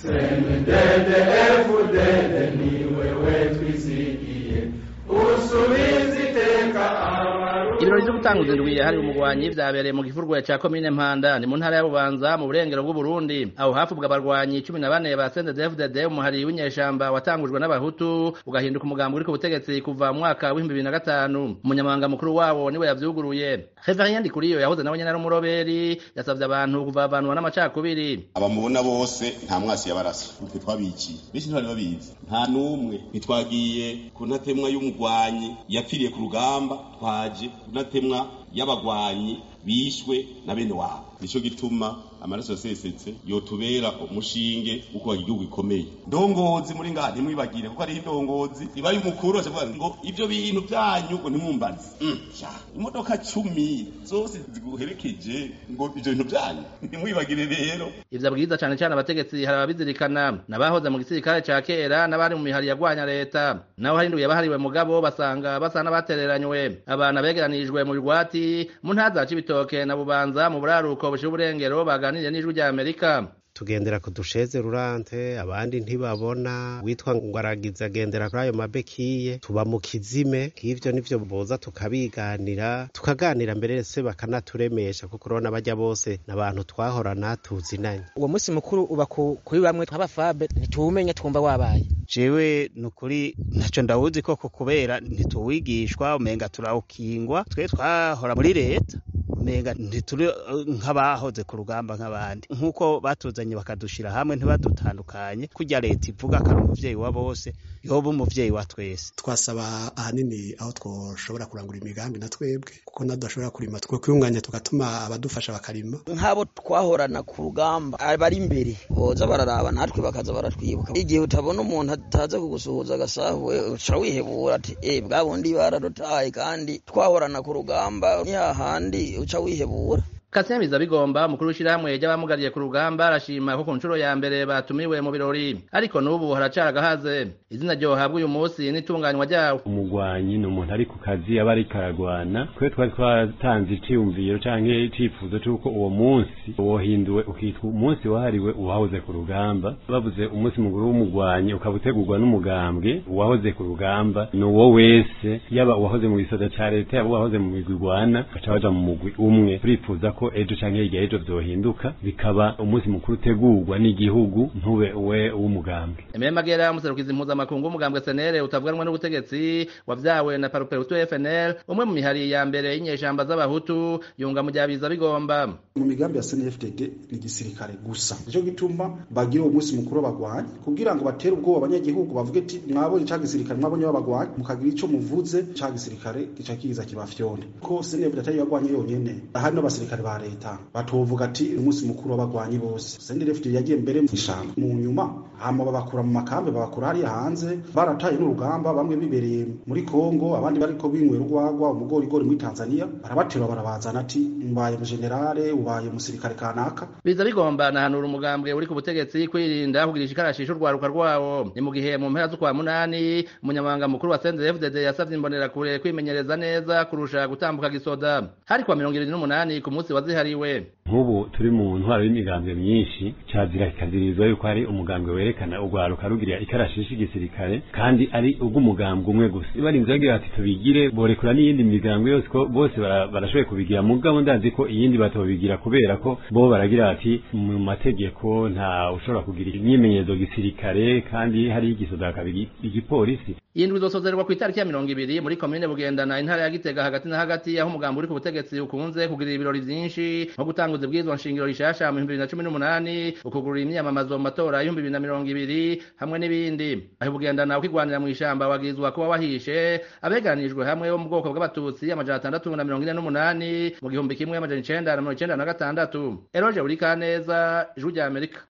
sendede efudede ni wewe twisigiye usubiza iteka ibirori vyo gutanguza indwi yahariwe umugwanyi vyabereye mu gifurwa ca komine mpanda ni mu ntara ya bubanza mu burengero bw'uburundi aho hafubwa abarwanyi cumi na bane ba sendedefdd umuhari w'inyeshamba watangujwe n'abahutu ugahinduka umugambi uri ku butegetsi kuva mu mwaka w'ibihumbi bibiri na gatanu umunyamabanga mukuru wabo niwe yavyuguruye reverien ndikuriyo yahoze nawe nyene ari umuroberi yasavye abantu kuvavanwa n'amacakubiri abamubona bose nta mwasi yabarasa twe twabikiye benshi ntibari babizi nta n'umwe ntitwagiye ku ntatemwa y'umugwanyi yapfiriye ku rugamba twaje ku ntatemwa y'abagwanyi bishwe na bene wabo nico gituma amaraso yasesetse yotubera umushinge wo kubaka igihugu gikomeye ndongozi muri ngaha ntimwibagire kuko hariho indongozi iba y'umukuru acavuga ngo ivyo bintu vyanyu ngo ntimwumbaze Mm, sha, imodoka cumi zose ziguherekeje ngo ivyo bintu vyanyu ntimwibagire rero ivyo abwiriza cane cane abategetsi hari ababizirikana n'abahoze mu gisirikare ca kera n'abari mu mihari yagwanya leta naho hari indwi yabahariwe mugabo basanga basa n'abatereranywe abantu begeranirijwe mu bigwati mu ntara za cibitoke na bubanza mu buraruko bushira uburengero baganiriye n'ijwi rya amerika tugendera ku dusheze rurante abandi ntibabona witwa ngo aragize agendera kuri ayo mabekiye tuba mu kizime nk'ivyo nivyo boza tukabiganira tukaganira mbere se bakanaturemesha kuko urabona bajya bose n'abantu twahorana tuzinanye uwo munsi mukuru uba ku- kuri bamwe nk'abafabe ntituwumenya twumva wabaye jewe nukuri ntaco ndawuzi koko kubera ntituwigishwa umenga turawukingwa twe twahora muri leta umenga ntituri eh, nk'abahoze ku rugamba nk'abandi nk'uko batuzanye bakadushira hamwe ntibadutandukanye kurya leta ivuga ko ari umuvyeyi wa bose yoba umuvyeyi wa twese twasaba ahanini aho twoshobora kurangura imigambi na twebwe kuko nadashobora kurima two kwiyunganya tugatuma abadufasha bakarima nk'abo twahorana ku rugamba abari imbere boza bararaba natwe bakaza baratwibuka igihe utabona umuntu ataza kugusuhuza agasahuwe uca wihebura ati eh bwa bundi bararutaye kandi twahorana ku rugamba ni hahandi uca wihebura Kasemiza bigomba umukuru w'ishirahamwe ry'abamugariye ku rugamba arashima ko ku nshuro ya mbere batumiwe mu birori ariko n'ubu haracara agahaze izina ryohabwa uyu munsi n'itunganywa ryawo umugwanyi ni umuntu ari ku kazi aba ariko aragwana twe twari twatanze iciyumviro canke icifuzo c'uko uwo munsi wohinduwe ukitwa umunsi wahariwe uwahoze ku rugamba bavuze umunsi mukuru w'umugwanyi ukaba utegurwa n'umugambwe uwahoze ku rugamba ni uwo wese yaba uwahoze mu gisoda ca leta yaba uwahoze mu migwi igwana baca baja mu mugwi umwe turifuza ko ejo canke hirya y'ejo vyohinduka bikaba umunsi mukuru utegurwa n'igihugu ntube uwe w'umugambwe Emile Magera umuserukizi mpuzamakungu w'umugambwe SNL utavuganwa n'ubutegetsi wavyawe na Paruperutu FNL umwe mu mihari ya mbere y'inyeshamba z'abahutu yunga mu byabiza bigomba mu migambi ya CNFDD ni gisirikare gusa nico gituma bagira uwo munsi mukuru w'abagwanyi kugira ngo batere ubwoba abanyagihugu bavuge ati mwabonye ca gisirikare mwabonye w'abagwanyi mukagira ico muvuze ca gisirikare gica kiza kibafyonde ko CNFDD atari yagwanye yonyene ahari n'abasirikare ba leta batovuga ati umunsi mukuru w'abagwanyi bose CNFDD yagiye mbere mu ishamba mu nyuma hama babakura mu makambi babakura hariya hanze barataye n'urugamba bamwe bibereye muri Kongo abandi bariko binywera urwagwa umugorigori muri Tanzania barabaterura barabazana ati mbaye mu generale ubaye umusirikare kanaka biza bigomba nahanura umugambwe uri ku butegetsi kwirinda kugirisha ikarashisho urwaruka rwawo ni mu gihe mu mpera z'ukwa munani umunyamabanga mukuru wa CNDD-FDD yasavye imbonerakure kwimenyereza neza kurusha gutambuka gisoda hari kwa mirongo ibiri n'umunani ku munsi wazihariwe nk'ubu turi mu ntwaro y'imigambwe myinshi cazira kikazirizwa yuko hari umugambwe werekana urwaruka rugirira ikarashishi igisirikare kandi ari ubw'umugambwe umwe gusa barinze bagira bati tubigire borekura n'iyindi migambwe yose ko bose bara- barashoboye kubigira mugabo ndazi ko iyindi batobigira kubera ko bo baragira bati mu mategeko nta ushobora kugira imyimenyerezo gisirikare kandi hari igisoda hakaba igi- igipolisi iyi ndwi izosozerwa ku itariki ya mirongo ibiri muri komine bugendana intara ya gitega hagati na hagati aho umugambi uri ku butegetsi ukunze kugirira ibirori vyinshi nko gutanguza ibwirizwa nshingiro rishasha mu bihumbi bibiri na cumi n'umunani ukugurura imyamamazo mu matora y'ibihumbi bibiri na mirongo ibiri hamwe n'ibindi aho bugendana ukigwanira mu ishamba wagizwa kuba wahishe abegeranijwe hamwe bo mu bwoko bw'abatutsi amajana atandatu na mirongo ine n'umunani mu gihumbi kimwe amajana icenda na mirongo icenda na gatandatu eroje buri kaneza ijwi rya amerika